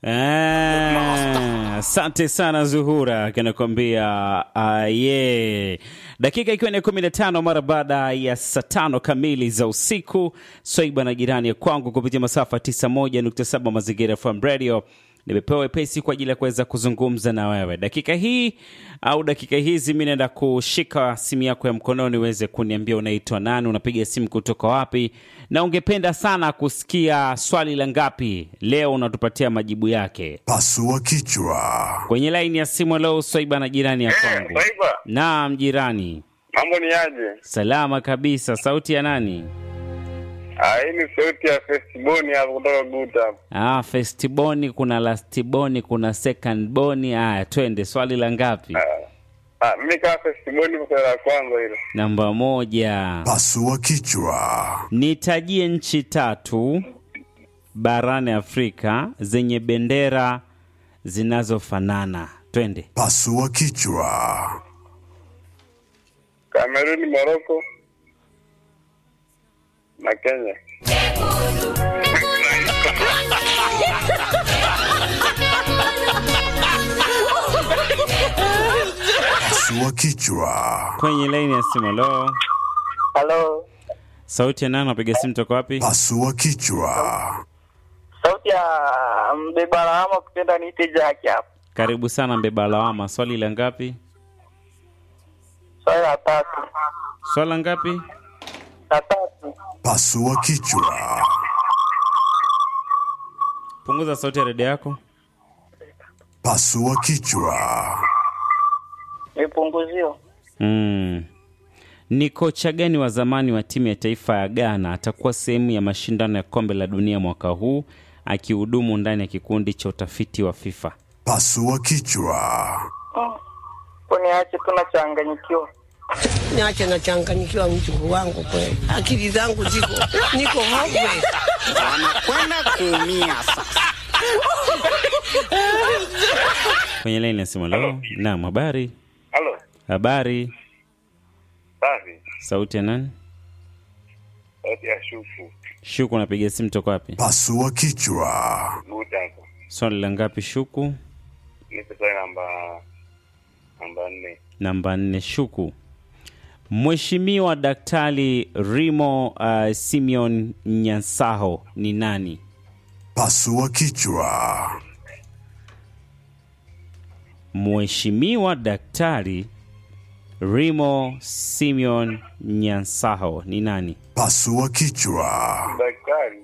Ah, Asante sana Zuhura kanakwambia uh, yeah. Dakika ikiwa ni kumi na tano mara baada ya saa tano kamili za usiku, Swaiba na jirani ya kwangu kupitia masafa 91.7 Mazingira FM Radio nimepewa wepesi kwa ajili ya kuweza kuzungumza na wewe dakika hii au dakika hizi. Mi naenda kushika simu yako ya mkononi uweze kuniambia unaitwa nani, unapiga simu kutoka wapi, na ungependa sana kusikia swali la ngapi leo, unatupatia majibu yake Pasua kichwa. kwenye laini ya simu. Leo Swaiba na jirani ya Eh, kwangu. Swaiba, Naam, jirani. mambo ni aje? Salama kabisa. Sauti ya nani? Ah, hii ni sauti ya Festiboni hapo kutoka Guta hapo. Ah, festiboni, kuna lastiboni, kuna second boni. Aya, twende swali la ngapi? Ah, mimi kama Festiboni kwa swali la kwanza hilo. Namba moja. Pasua kichwa. Nitajie nchi tatu barani Afrika zenye bendera zinazofanana. Twende. Pasua kichwa. Kameruni, Morocco na Kenya. Pasua kichwa. Kwenye laini ya simu. Lo, Halo, sauti ya nani? Napiga simu toka wapi? Pasua kichwa. sauti ya mbeba lawama kupenda niite Jaki hapa. Karibu sana mbeba lawama. Swali la ngapi? Swali la tatu, Swala ngapi? la tatu. Pasua kichwa. Punguza sauti ya redio yako. Pasua kichwa. Nipunguzio. Mm. Ni kocha gani wa zamani wa timu ya taifa ya Ghana atakuwa sehemu ya mashindano ya kombe la dunia mwaka huu akihudumu ndani ya kikundi cha utafiti wa FIFA? Pasua kichwa. Kuniache tu nachanganyikiwa. Niache nachanganyikiwa mjukuu wangu kweli, akili zangu ziko niko hopeless. wanakwenda kuumia sasa. Kwenye laini ya simu leo. Naam, habari. Halo. Habari. Safi. Sauti ya nani? Sauti ya Shufu. Shuku, napiga simu toka wapi? Pasua kichwa. Guta hapo. Swali la ngapi Shuku? Nipe swali namba namba nne. Namba nne. Shuku, Mheshimiwa Daktari Rimo uh, Simeon Nyansaho ni nani? Pasua kichwa. Mheshimiwa Daktari Rimo Simeon Nyansaho ni nani? Pasua kichwa. Daktari.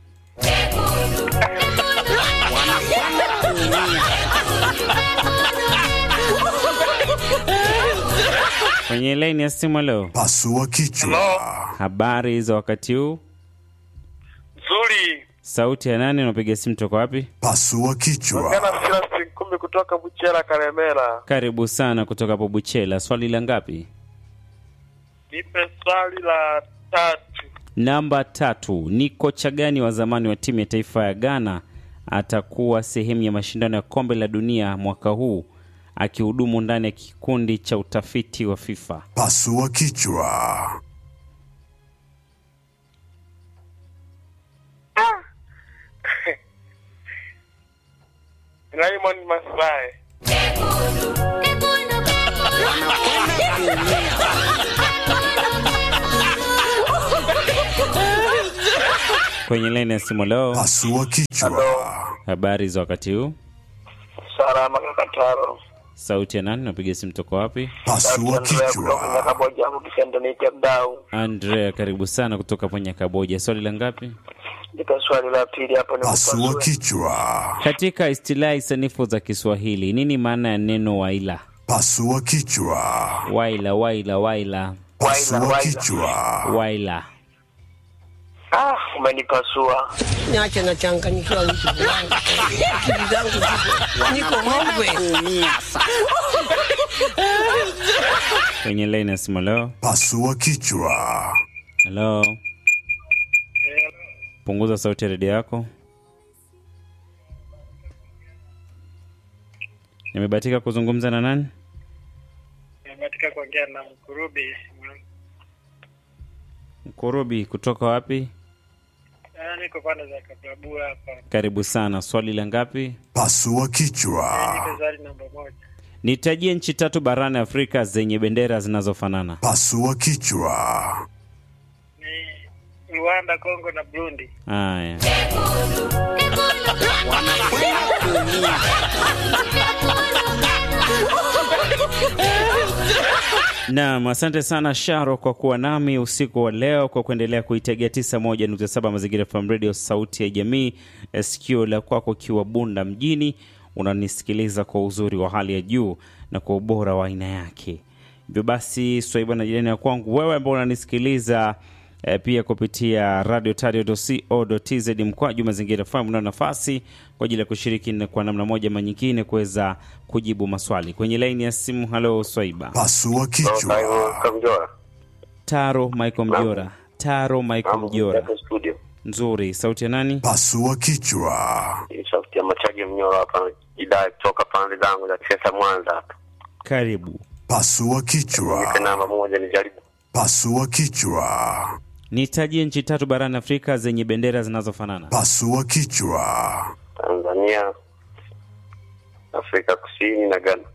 Kwenye laini ya simu leo. Pasua kichwa. Habari za wakati huu? Nzuri. Sauti ya nani? Unapiga simu toka wapi? Pasua kichwa. Kana mpira kumi kutoka Buchera Karemera. Karibu sana kutoka hapo Buchela. Swali la ngapi? Nipe swali la tatu. Namba tatu. Ni kocha gani wa zamani wa timu ya taifa ya Ghana atakuwa sehemu ya mashindano ya kombe la dunia mwaka huu akihudumu ndani ya kikundi cha utafiti wa FIFA? Pasua kichwa. Raymond Masai. Kwenye laini ya simu leo. Pasua kichwa. Habari za wakati huu? Salama kakataro. Sauti ya nani? Napiga simu toka wapi? Pasua kichwa. Nyakaboja hapo kipenda niite mdau. Andrea, karibu sana kutoka kwenye Kaboja. Swali la ngapi? Nipe swali la pili hapo ni Pasua kichwa. Katika istilahi sanifu za Kiswahili, nini maana ya neno waila? Pasua kichwa. Waila, waila, waila, Pasua kichwa. waila. Ah, umenipasua. Niache nachanganyikiwa mjukuu wangu kweli, akili zangu ziko niko hopeless. kuumia sasa. Kwenye laini ya simu leo. Pasua kichwa. Halo, punguza sauti ya redio yako. Nimebahatika kuzungumza na nani? Nimebahatika kuongea na Mkurubi. Mkurubi kutoka wapi? Bwana, niko pande za Kablabua hapa. Karibu sana. Swali la ngapi? Pasua kichwa. Nipe swali namba moja. Nitajie nchi tatu barani Afrika zenye bendera zinazofanana. Pasua kichwa. Ni Rwanda, Kongo na Burundi. Haya, wanakwenda kuumia. naam, asante sana Sharo kwa kuwa nami usiku wa leo, kwa kuendelea kuitegea 91.7 Mazingira FM Radio, sauti ya jamii. Sikio la kwako ukiwa Bunda mjini, unanisikiliza kwa uzuri wa hali ya juu na kwa ubora wa aina yake. Hivyo basi, swaiba na jirani ya kwangu, wewe ambao unanisikiliza e, pia kupitia radio tz mkwaju mazingira FM una nafasi kwa ajili ya kushiriki na kwa namna moja ama nyingine kuweza kujibu maswali kwenye laini ya simu. Halo Swaiba. Pasua kichwa. Kamjora. Taro Michael Mjora. Taro Michael Mjora. studio. Nzuri. Sauti ya nani? Pasua kichwa. Ni sauti ya Machaji Mnyoro hapa idai kutoka pande zangu za Chesa Mwanza hapa. Karibu. Pasua Nipe kichwa. namba moja nijaribu. Pasua kichwa. Nitajie nchi tatu barani Afrika zenye bendera zinazofanana. Pasua kichwa. Tanzania, Afrika Kusini na Ghana.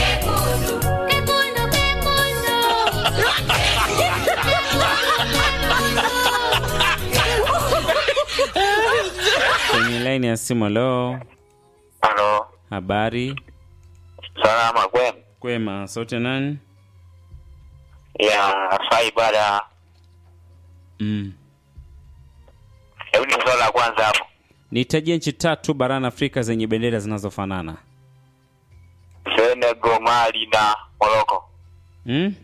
Kwenye laini ya simu. Halo, Halo. habari? Salama kwema. Kwema. Sauti ya nani? Ya saa ibada. Mm. Hebu ni swala la kwanza hapo. Nitajie nchi tatu barani Afrika zenye bendera zinazofanana. Senegal, Mali na Morocco. Mm?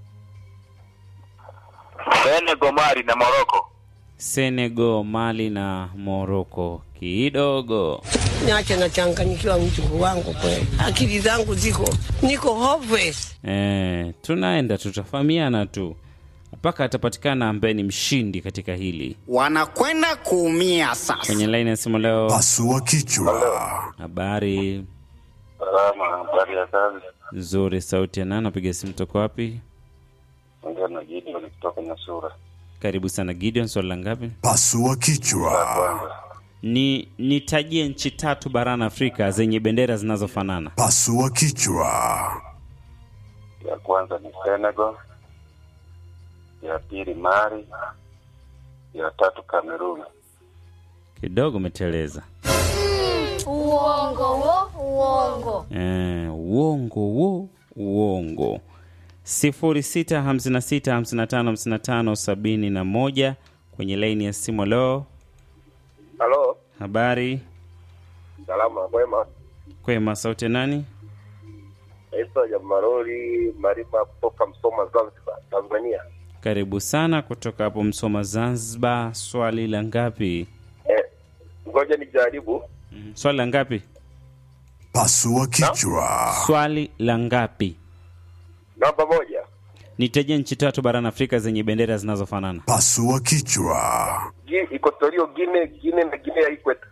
Senegal, Mali na Morocco. Senegal, Mali na Morocco. Kidogo. Niache nachanganyikiwa mjukuu wangu kweli, akili zangu ziko niko hopeless. Eh, tunaenda tutafahamiana tu mpaka atapatikana ambaye ni mshindi katika hili. Wanakwenda kuumia sasa. Kwenye laini ya simu leo, Pasua kichwa. habari Salama, habari ya kazi. nzuri. Sauti ya nani? Napiga simu toka wapi? Ongea na Gideon kutoka Nyasura. Karibu sana Gideon, swali la ngapi? Pasua kichwa. Ni nitajie nchi tatu barani Afrika zenye bendera zinazofanana. Pasua kichwa. Ya kwanza ni Senegal, ya pili Mali, ya tatu Kamerun. Kidogo umeteleza. Uongo wo, uongo. Eh, uongo wo uongo. sifuri sita hamsini na sita hamsini na tano hamsini na tano sabini na moja kwenye laini ya simu. Leo Halo, habari salama kwema. kwema, sauti ya nani? Naitwa Jamarori Marima kutoka Msoma, Zanzibar, Tanzania. Karibu sana kutoka hapo Msoma, Zanzibar. Swali la ngapi? Eh, ngoja nijaribu. Mm, Swali la ngapi? Pasua kichwa. Swali la ngapi? Namba moja, Nitajie nchi tatu barani Afrika zenye bendera zinazofanana. Pasua kichwa. Gi- Equatorial Guinea, Guinea na Guinea ya Ikweta.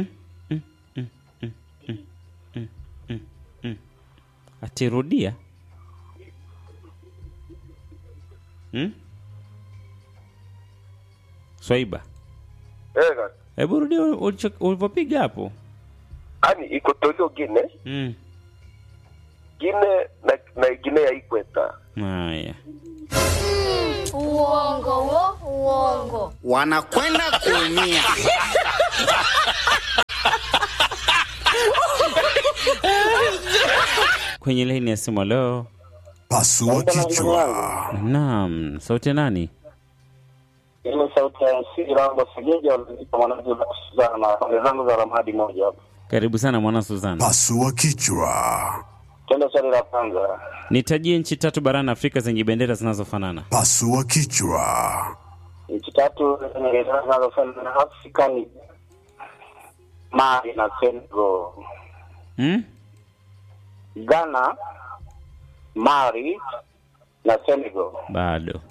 Atirudia hmm? Swaiba, Eh, kaka. hebu rudia ulicho- ulivyopiga hapo. Yaani Equatorial Guinea, Mm. Guinea na, na Guinea ya Ikweta. Haya, Uongo wo, uongo. Wanakwenda kuumia. kwenye laini ya simu leo. Pasua kichwa. Naam, sauti ya nani? Ile sauti ya siri langu sigeja walipa mwanaji wa Suzana pande zangu za Ramadi moja hapo. Karibu sana mwana Suzana. Pasua kichwa. Twende swali la kwanza. Nitajie nchi tatu barani Afrika zenye bendera zinazofanana. Pasua kichwa. Nchi tatu zenye zinazofanya na Afrika ni Mali na Senegal. Hmm? Ghana, Mali na Senegal. Bado.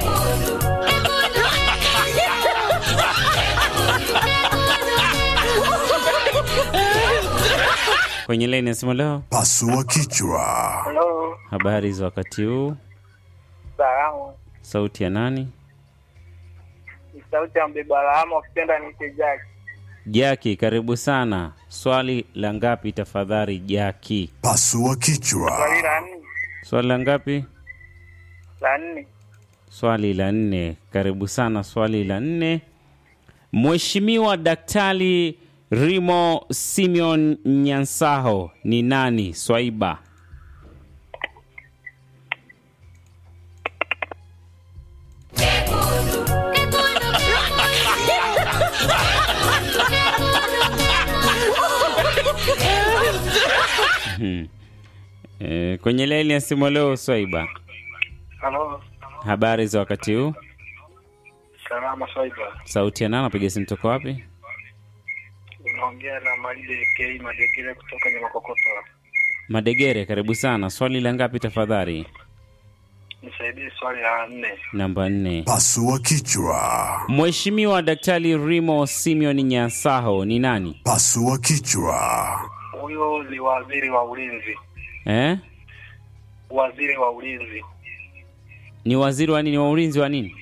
Kwenye laini ya simu leo, Pasua kichwa. Halo, habari za wakati huu? salamu. Sauti ya nani? Ni sauti ya mbeba lawama, ukipenda niite Jack. Jaki, karibu sana. Swali la ngapi tafadhali, Jaki? Pasua kichwa. Swali la nne, Swali la ngapi? la nne. Swali la nne. Karibu sana, swali la nne. Mheshimiwa Daktari Rimo Simeon Nyansaho ni nani? Swaiba. Hmm. Eh, kwenye laini ya simu leo Swaiba, Halo, habari za wakati huu? salama Swaiba. Sauti ya nani? Napiga simu toka wapi? Unaongea na Malide K Madekile kutoka Nyamakokoto. Madegere, karibu sana. Swali la ngapi tafadhali? Nisaidie swali la nne. Namba nne. Pasua kichwa. Mheshimiwa Daktari Rimo Simeon Nyansaho ni nani? Pasua kichwa. Huyo ni waziri wa ulinzi, Eh? waziri wa ulinzi, Ni waziri wa nini? Wa ulinzi wa nini?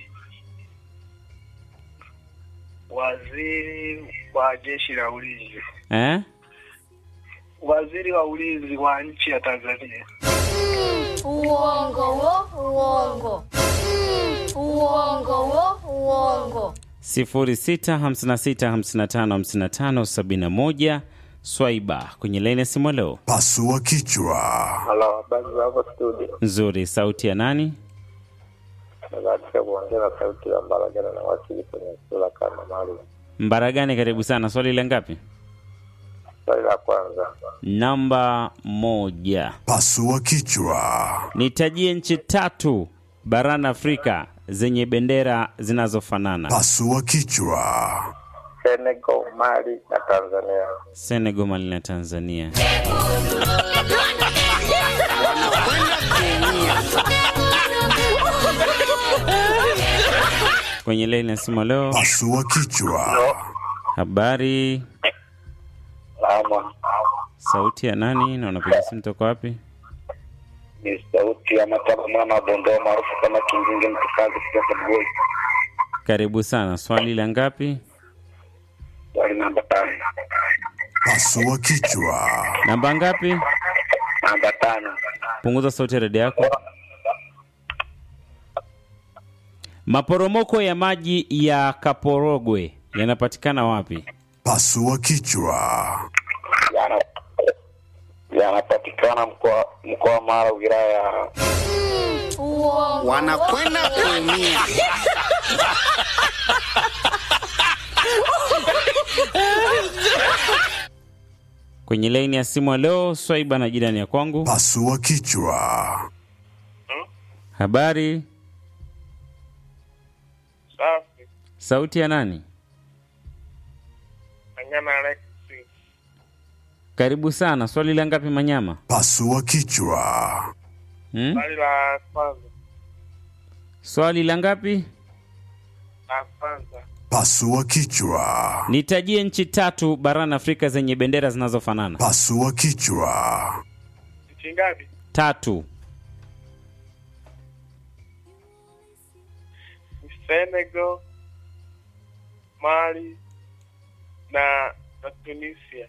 waziri wa jeshi la ulinzi, Eh? waziri wa ulinzi wa nchi ya Tanzania. Uongo wo, uongo. Uongo wo, uongo. 0656555571 Swaiba kwenye laini ya simu leo. Pasua kichwa. Halo, habari za hapo studio. Nzuri, sauti ya nani? Katika kuongea na sauti ya Mbaragana na wakili kwenye sura kama maalum. Mbaragani, karibu sana. Swali la ngapi? Swali la kwanza, Namba moja. Pasua kichwa. Nitajie nchi tatu barani Afrika zenye bendera zinazofanana. Pasua kichwa. Senegal, Mali na Tanzania. Senegal, Mali na Tanzania. Kwenye laini ya simu leo, Pasua kichwa. habari, Salama, sauti ya nani na unapiga simu toka wapi? ni sauti ya Mataba mwana wa Bondoa maarufu kama Kinginge mtukazi kutoka Bugoi. Karibu sana. Swali la ngapi? Swali namba tano, Pasua kichwa. Namba ngapi? namba tano, Punguza sauti ya redio yako. Maporomoko ya maji ya Kaporogwe yanapatikana wapi? Pasua kichwa. yana yanapatikana mkoa mkoa wa Mara, wilaya ya Uongo wanakwenda kuumia Kwenye laini ya simu leo, Swaiba na jirani ya kwangu. Pasua kichwa. Habari, Safi. sauti ya nani? Manyama Alex. Karibu sana. Swali la ngapi Manyama? Pasua kichwa. Hmm? Swali la kwanza, Swali la ngapi? la kwanza. Pasua kichwa. Nitajie nchi tatu barani Afrika zenye bendera zinazofanana. Pasua kichwa. Nchi ngapi? Tatu. Senegal, Mali na na Tunisia.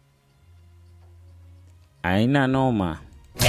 Aina noma.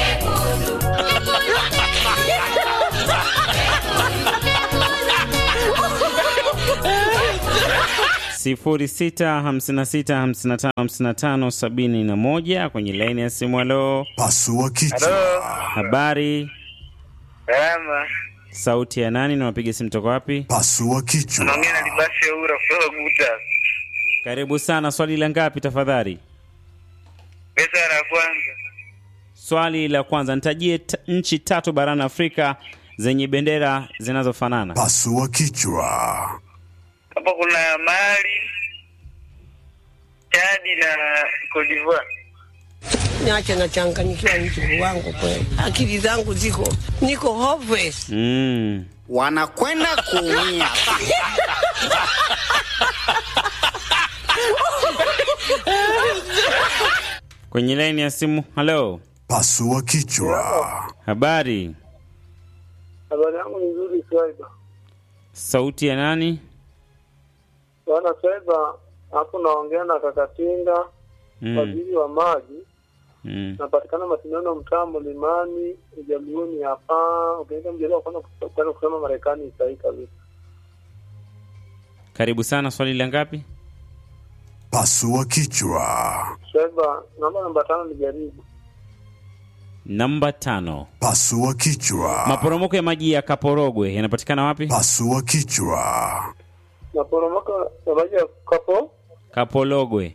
sifuri sita hamsini na sita hamsini na tano hamsini na tano sabini na moja kwenye laini ya simu. Halo, Pasua kichwa. habari, Salama. sauti ya nani na wapiga simu toka wapi? Pasua kichwa. Naongea na Libasi ya Ura kutoka Guta. Karibu sana. Swali la ngapi tafadhali? Pesa la kwanza. Swali la kwanza, nitajie t- nchi tatu barani Afrika zenye bendera zinazofanana. Pasua kichwa. Hapo kuna Mali, Chadi na Cote d'Ivoire. Niache nachanganyikiwa mjukuu wangu kweli, akili zangu ziko niko hopeless. Mm. wanakwenda kuumia Kwenye laini ya simu. Halo, Pasua kichwa. habari, Habari yangu ni nzuri Swaiba. sauti ya nani? Bwana Seba, hapo naongea na Kakatinga, Mm. waziri wa maji. Mm. Napatikana Masindano, mtaa Mlimani, Ujaluoni hapa. Ukienda mjadala wa kwanza kwenda kusema Marekani sahihi kabisa. Karibu sana. Swali la ngapi? Pasua kichwa. Seba, namba namba tano nijaribu. Namba tano. Pasua kichwa. Maporomoko ya maji ya Kaporogwe yanapatikana wapi? Pasua kichwa. Maporomoko ya maji ya kapo Kapologwe.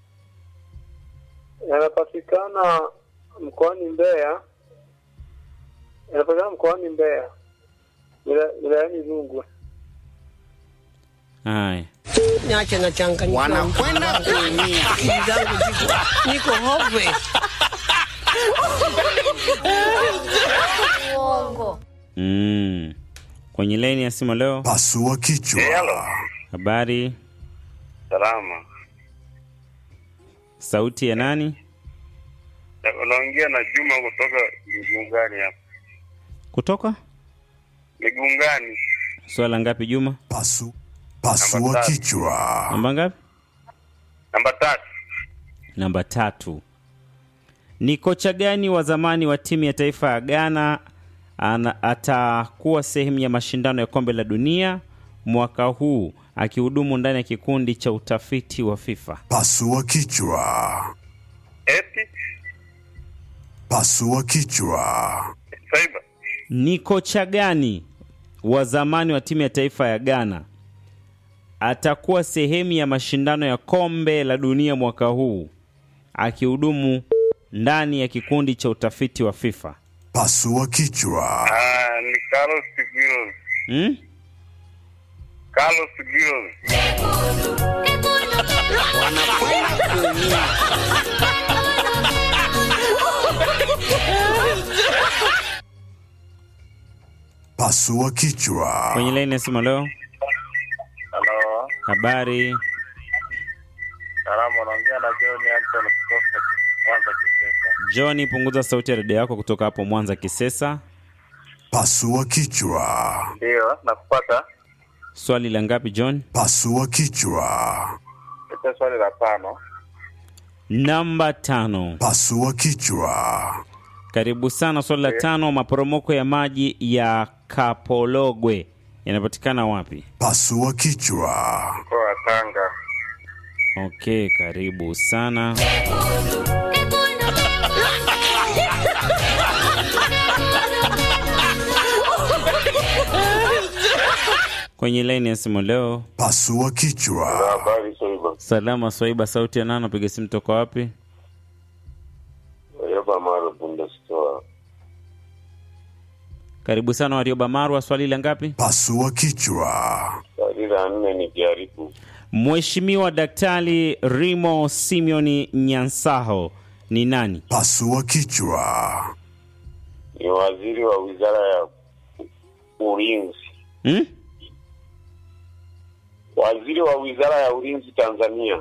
yanapatikana mkoani Mbeya, yanapatikana mkoani Mbeya, wila- wilayani Rungwe. Haya. Niache nachanganyikiwa. wanakwenda kuumia. Akili zangu ziko niko hopeless. Uongo. Mm. Kwenye laini ya simu leo, Pasua kichwa. habari, Salama. sauti ya nani? Unaongea na Juma kutoka Migungani hapa. Kutoka Migungani. swala ngapi, Juma? Pasu. Pasua Namba tatu. kichwa. Namba ngapi? Namba tatu. Namba tatu. Ni kocha gani wa zamani wa timu ya taifa ya Ghana ana, atakuwa sehemu ya mashindano ya kombe la dunia mwaka huu akihudumu ndani ya kikundi cha utafiti wa FIFA? Pasua kichwa. Eti Pasua kichwa. Saiba. Ni kocha gani wa zamani wa timu ya taifa ya Ghana atakuwa sehemu ya mashindano ya kombe la dunia mwaka huu akihudumu ndani ya kikundi cha utafiti wa FIFA? Pasua kichwa. Ah, ni Carlos Giros. Hmm? Carlos Giros. Wanakwenda kuumia. Pasua kichwa. Kwenye laini ya simu leo, Halo. habari Salama, unaongea na John Anton kutoka Mwanza Kisesa. John, punguza sauti ya redio yako kutoka hapo Mwanza Kisesa. Pasua kichwa. Ndio, nakupata. Swali la ngapi John? Pasua kichwa. Ita swali la tano. Namba tano. Pasua kichwa. Karibu sana. Swali la tano, maporomoko ya maji ya Kapologwe yanapatikana wapi? Pasua kichwa. Mkoa wa Tanga. Okay, karibu sana. Kwenye laini ya simu leo, Pasua kichwa. Habari Saiba. salama Swaiba, sauti ya nano, piga simu toka wapi? Yoba Maro Bundestore. Karibu sana Warioba Marwa, swali la ngapi? Pasua kichwa. Swali la nne ni jaribu. Mheshimiwa Daktari Rimo Simeoni Nyansaho ni nani? Pasua kichwa. Ni waziri wa wizara ya ulinzi. Hmm? Waziri wa wizara ya ulinzi Tanzania.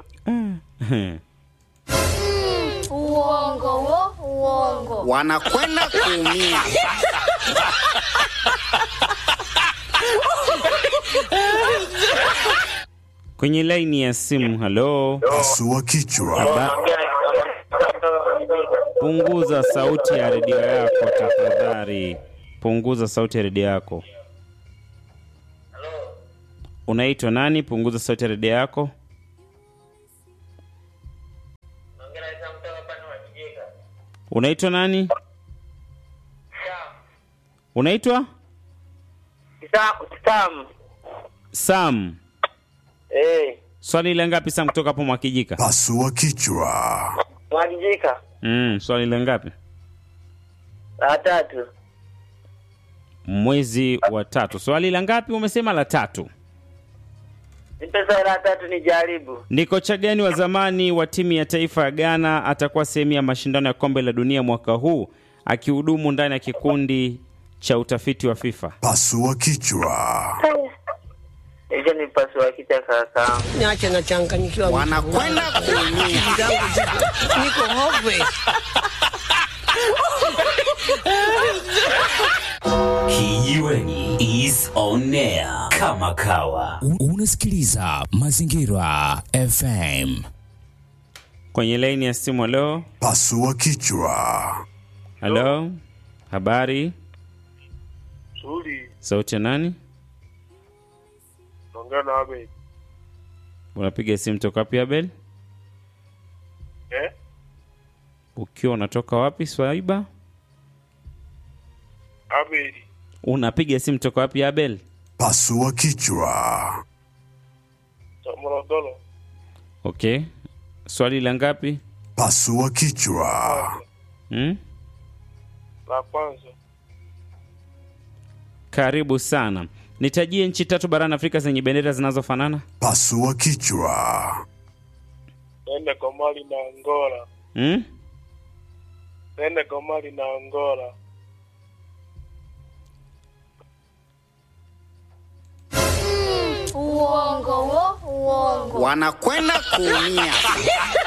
Uongo wo, uongo. Wanakwenda kuumia. Kwenye laini ya simu, halo. Pasua kichwa. Haba- Punguza sauti ya redio yako tafadhali. Punguza sauti ya redio yako. Unaitwa nani? Punguza sauti ya redio yako. Unaitwa nani? Unaitwa Sam. Sam. Eh, Swali la ngapi Sam kutoka hapo Mwakijika? Pasua kichwa. Mwakijika. Mm, swali la ngapi? La tatu. Mwezi wa tatu. Swali la ngapi umesema? La tatu. Nipe swali la tatu nijaribu. Ni kocha gani wa zamani wa timu ya taifa ya Ghana atakuwa sehemu ya mashindano ya kombe la dunia mwaka huu akihudumu ndani ya kikundi cha utafiti wa FIFA? Pasua kichwa. Hicho ni pasua kichwa kaka. Niache nachanganyikiwa. Wanakwenda kuumia. Akili zangu ziko niko hopeless. Kijiweni is on air. kama kawa. U- Unasikiliza Mazingira FM. Kwenye laini ya simu, halo Pasua kichwa. halo, habari, Shughuli sauti ya nani? naongea na Abel. Unapiga simu toka wapi Abel? Eh? Ukiwa unatoka wapi Swaiba? Abel. Unapiga simu toka wapi Abel? Pasua kichwa. Morogoro. Okay, swali la ngapi? Pasua kichwa. Hmm? La kwanza. Karibu sana. Nitajie nchi tatu barani Afrika zenye bendera zinazofanana. Pasua kichwa. Nende Komali na Angola. Hmm? Nende Komali na Angola. Uongo wo, uongo. Wanakwenda kuumia.